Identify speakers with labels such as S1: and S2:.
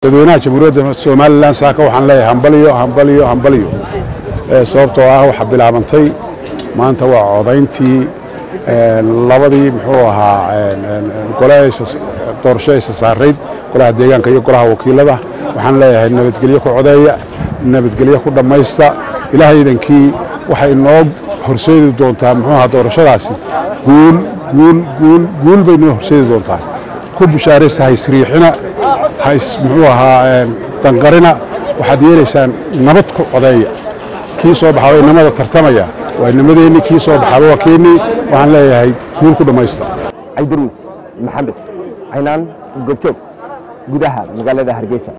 S1: dadweynaha jamhuuriyadda somalilan saaka waxaan leeyahay hambaliyo hambaliyo hambaliyo sababtoo ah waxaa bilaabantay maanta waa codayntii labadii muxuu ahaa gole doorasho isa saarayd golaha deegaanka iyo golaha wakiilada waxaan leeyahay nabadgelyo ku codeeya nabadgelyo ku dhammaysta ilaahaydankii waxay noo horseedi doontaa muxuu ahaa doorashadaasi guul guul guul guul bay noo horseedi doontaa ku bushaaraysta haysriixina hays muxuu ahaa danqarina waxaad yeelaysaan nabad ku codeeya kii soo baxaa inamada tartamaya waa inamadeenni kii soo baxaaba waa keennii waxaan leeyahay guul ku dhammaysta
S2: cabdiruus maxamed caynaan goobjoog gudaha magaalada hargeysa